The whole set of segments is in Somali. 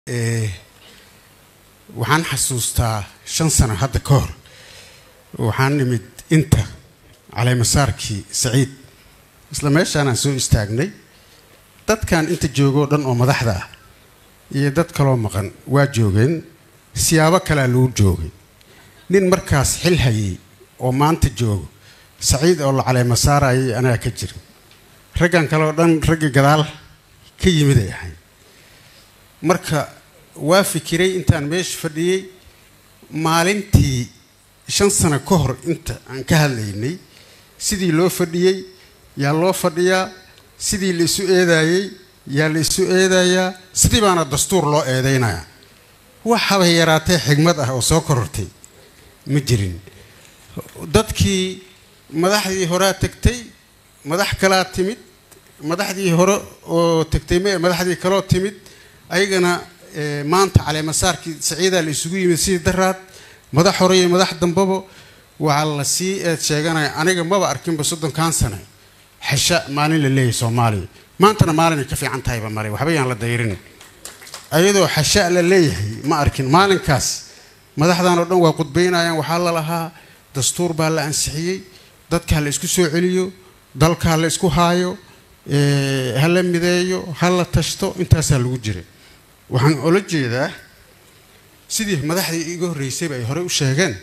waxaan xasuustaa shan sano hadda ka hor waxaan nimid inta caleemasaarkii saciid isla meeshaanaan soo istaagnay dadkan inta joogoo dhan oo madaxda ah iyo dad kaloo maqan waa joogeen siyaabo kalea lagu joogay nin markaas xil hayay oo maanta joogo saciid oo la caleemasaarayay anaga ka jira raggan kale oo dhan raggii gadaal ka yimid ay ahayd marka waa fikiray intaan meesha fadhiyey maalintii shan sano ka hor inta aan ka hadlaynay sidii loo fadhiyey yaa loo fadhiyaa sidii la isu eedaayey yaa la isu eedayaa sidii baana dastuur loo eedaynayaa wax habay yaraatee xigmad ah oo soo korortay ma jirin dadkii madaxdii horea tagtay madax kalaa timid madaxdii hore oo tagtay mee madaxdii kaloo timid ayagana maanta caleemasaarkii saciidaa la isugu yimid sidii daraad madax hore iyo madax dambaba waxaa la sii eed sheeganaya aniga maba arkinba soddonkan sane xesha maalin la leeyahay soomaaliya maantana maalinay ka fiican tahayba male waxba yaan la dayrin ayadoo xasha la leeyahay ma arkin maalinkaas madaxdan oo dhan waa qudbaynayaan waxaa la lahaa dastuur baa la ansixiyey dadka ha la isku soo celiyo dalka ha la isku haayo ha la mideeyo ha la tashto intaasaa lagu jiray waxaan ola jeedaa sidii madaxdii iga horreysayba ay horey u sheegeen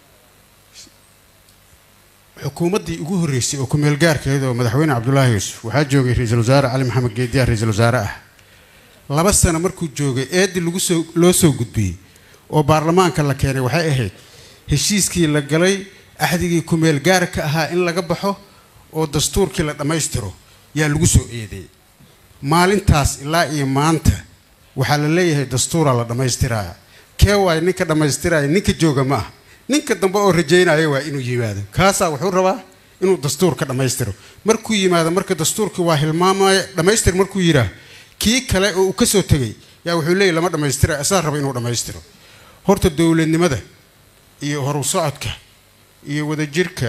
xukuumaddii ugu horreysay oo ku-meel gaarkeed oo madaxweyne cabdulaahi yuusuf waxaa joogay ra-iisul wasaare cali maxamed geediyaha ra-iisul wasaare ah laba sano markuu joogay eeddii lagu soo loo soo gudbiyey oo baarlamaanka la keenay waxay ahayd heshiiskii la galay axdigii ku-meel gaarka ahaa in laga baxo oo dastuurkii la dhammaystiro yaa lagu soo eedeeyey maalintaas ilaa iyo maanta waxaa la leeyahay dastuuraa la dhammaystiraya kee waay ninka dhammaystiraya ninka jooga ma ah ninka dambe oo rajaynaya waa inuu yimaado kaasaa wuxuu rabaa inuu dastuurka dhammaystiro markuu yimaado marka dastuurkii waa hilmaamaya dhammaystir markuu yidhaah kii kale oo uu ka soo tegay yaa wuxuu leeyahy lama dhammaystira asaa raba inuu dhammaystiro horta dowladnimada iyo horu socodka iyo wadajirka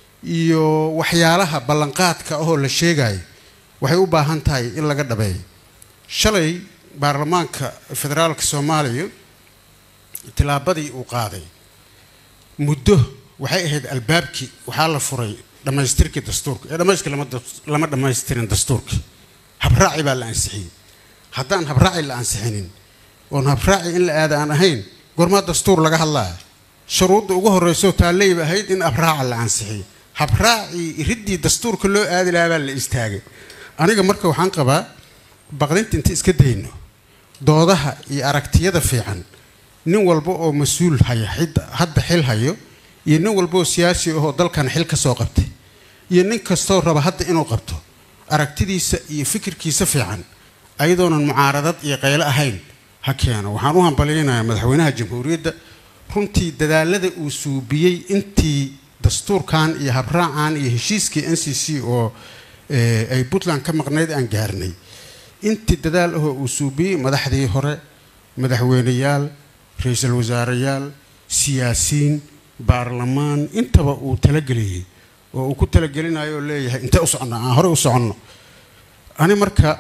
iyo waxyaalaha ballanqaadka ahoo la sheegayo waxay u baahan tahay in laga dhabeeyo shalay baarlamaanka federaalka soomaaliya tilaabadii uu qaaday muddo waxay ahayd albaabkii waxaa la furay dhammaystirkii dastuurka ee dhammayska lama dhammaystirin dastuurka habraaci baa la ansixiyey haddaan habraaci la ansixinin oon habraaci in la aada aan ahayn gormaa dastuur laga hadlaya shuruudda ugu horreysoo taalleyba ahayd in habraaca la ansixiyo habraacii riddii dastuurka loo aadi lahaa baa la istaagay aniga marka waxaan qabaa baqdinta inta iska dayno doodaha iyo aragtiyada fiican nin walba oo mas-uul haya hadda xil hayo iyo nin walba oo siyaasi ahoo dalkan xil ka soo qabtay iyo nin kastoo raba hadda inuu qabto aragtidiisa iyo fikirkiisa fiican ayadoonan mucaaradad iyo qaylo ahayn ha keeno waxaan u hambalyaynayaa madaxweynaha jamhuuriyadda runtii dadaalada uu suubiyey intii dastuurkan iyo habraacan iyo heshiiskii n c c oo ay puntland ka maqnayd aan gaarnay intii dadaal ahoo uu suubiyey madaxdii hore madaxweyneyaal ra-iisul wasaareyaal siyaasiyiin baarlamaan intaba uu talageliyey oo uu ku talagelinayo oo leeyahay intee u soconno aan horey u soconno ani marka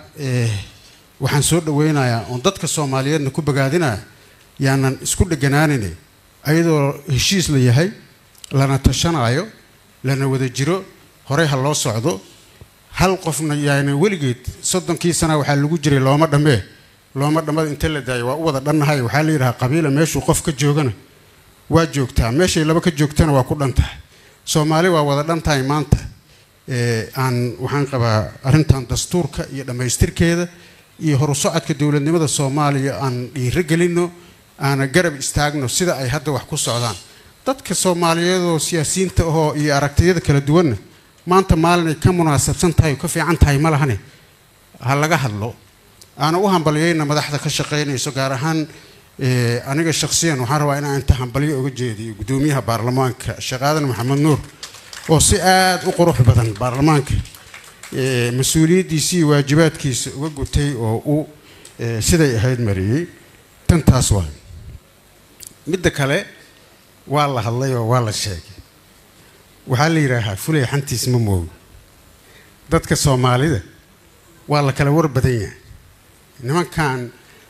waxaan soo dhaweynayaa oon dadka soomaaliyeedna ku bogaadinaya yaanan isku dheganaanine ayadoo heshiis la yahay lana tashanaayo lana wada jiro horey ha loo socdo hal qofna yaana weligeed soddonkii sana waxaa lagu jiray looma dhammee looma dhammada inta la daayo waa u wada dhannahay waxaa la yidhahaa qabiila meeshuu qof ka joogana waa joogtaa meeshay laba ka joogtana waa ku dhan tahay soomaali waa wada dhan tahay maanta aan waxaan qabaa arrintan dastuurka iyo dhammaystirkeeda iyo horu socodka dowladnimada soomaaliya aan dhiiro gelinno aana garab istaagno sida ay hadda wax ku socdaan dadka soomaaliyeedoo siyaasiyiinta ahoo iyo aragtiyada kala duwanna maanta maalinay ka munaasabsan tahay oo ka fiican tahay ma lahane ha laga hadlo aana u hambalyayna madaxda ka shaqaynayso gaar ahaan aniga shakhsiyan waxaan rabaa inaan inta hambalyo uga jeediyo guddoomiyaha baarlamaanka sheekh aadan maxamed nuur oo si aada u qurux badan baarlamaanka mas-uuliyaddiisa iyo waajibaadkiisa uga gutay oo uu siday ahayd mariyey tan taas waa midda kale waa la hadlay oo waa la sheegay waxaa la yidhaahaa fulay xantiis ma moogo dadka soomaalida waa la kala war badan yahay nimankan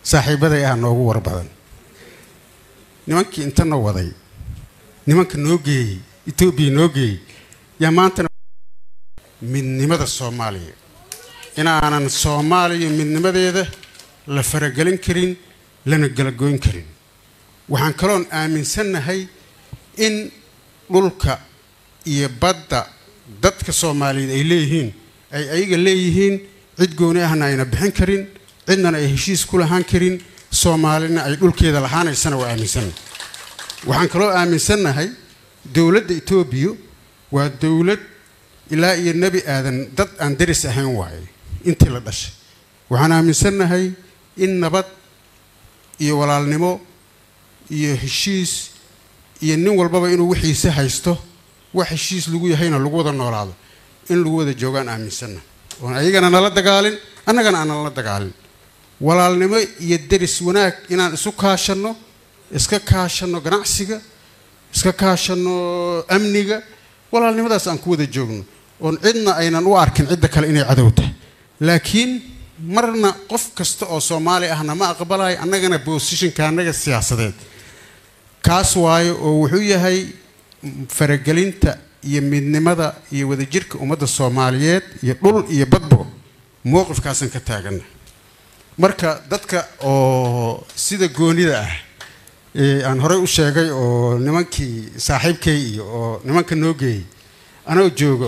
saaxiibaday ah noogu war badan nimankii intana waday nimanka noo geeyey etoobiya noo geeyey yaa maantana midnimada soomaaliya inaanan soomaaliya midnimadeeda la faragelin karin lana galagoyn karin waxaan kaloon aaminsannahay in dhulka iyo badda dadka soomaaliyeed ay leeyihiin ay ayaga leeyihiin cid gooni ahna ayna bixin karin cidnana ay heshiis ku lahaan karin soomaalina ay dhulkeeda lahaanaysana waa aaminsannahay waxaan kaloo aaminsannahay dowladda etoobiya waa dowlad ilaa iyo nebi aadan dad aan daris ahayn waaye intii la dhashay waxaan aaminsannahay in nabad iyo walaalnimo iyo heshiis iyo nin walbaba inuu wixiisa haysto wax heshiis lagu yahayna lagu wada noolaado in lagu wada joogaan aaminsannahay oon ayagana nala dagaalin annagana aan nala dagaalin walaalnimo iyo deris wanaag inaan isu kaashanno iska kaashanno ganacsiga iska kaashanno amniga walaalnimadaas aan ku wada joogno oon cidna aynan u arkin cidda kale inay cadow tahay laakiin marna qof kasta oo soomaali ahna ma aqbalayo annagana boosishinka annaga siyaasadeed kaas waayo oo wuxuu yahay faragelinta iyo midnimada iyo wadajirka ummadda soomaaliyeed iyo dhul iyo badbo mowqifkaasaan ka taagana marka dadka oo sida goonida ah ee aan horey u sheegay oo nimankii saaxiibkay iyo oo nimanka noo geeyey anoo joogo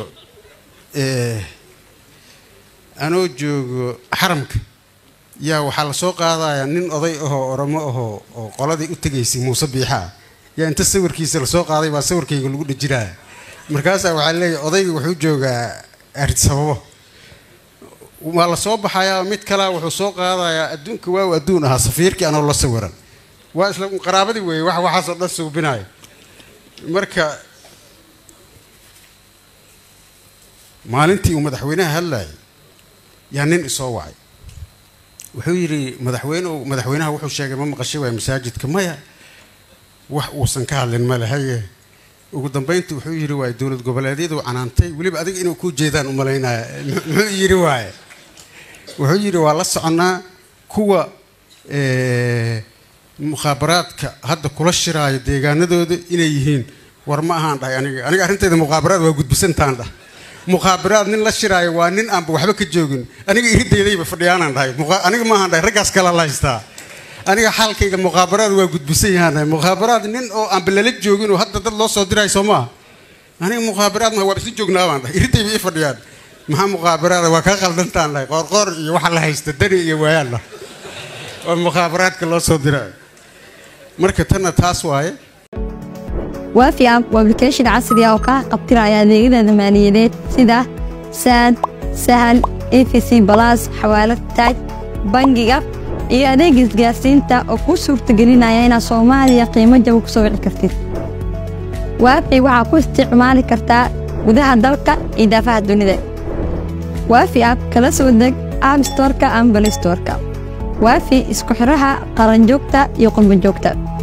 anoo joogo xaramka yaa waxaa lasoo qaadayaa nin oday ahoo oromo ahoo oo qoladii u tegaysay muuse biixaa yaa inta sawirkiisa lasoo qaaday baa sawirkayga lagu dhajinaya markaasaa waxaa leeyahy odayga wuxuu joogaa arsababo waa lasoo baxayaa mid kalea wuxuu soo qaadayaa adduunka waaw adduun ahaa safiirkii anoo la sawiran waa isla qaraabadii weeye wax waxaasoo dhan suubinayo marka maalintii uu madaxweynaha hadlayay yaa nin isoo wacay wuxuu yidhi madaxweynehu madaxweynaha wuxuu sheegay ma maqashay waay masaajidka maya wax uusan ka hadlin ma lehaye ugu dambayntii wuxuu yidhi waay dowlad goboleedyadu canaantay weliba adiga inuu kuu jeedaan u malaynaya muxuu yidhi waaye wuxuu yidhi waa la soconnaa kuwa mukhaabaraadka hadda kula shiraayo deegaanadooda inay yihiin war ma ahaan dhahay aniga aniga arrintayda mukhaabaraad waa gudbisantaan dhah mukhaabaraad nin la shiraayo waa nin aanba waxba ka joogin aniga iridaydayba fadhiyaanaan dhahay aniga maahaan dhahay raggaas kala la haystaa aniga xaalkayga mukhaabaraad waa gudbisan yahaan dhahay mukhaabaraad nin oo aanba lala joogin oo hadda dad loo soo dirayo soo maaha aniga mukhaabaraad ma waa isla joognaa baan dhahay iridayba ii fadhiyaan maxaa mukhaabaraada waa kaa qaldantaan dhahay qoorqoor iyo waxa la haysta dani iyo waayaan dhah oo mukhaabaraadka loo soo dirayo marka tanna taas waaye waafi app waa application casri ah oo kaa qabtiraya adeegyada maaliyadeed sida saad sahal efc balas xawaalad taaj bangiga iyo adeega isgaarsiinta oo kuu suurtagelinaya inaad soomaaliya qiimo jaba ku soo wici kartid waafi waxaa ku isticmaali kartaa gudaha dalka iyo daafaha dunida waafi app kala soo deg app storka ama balistorka waafi isku xidhaha qaranjoogta iyo qurbanjoogta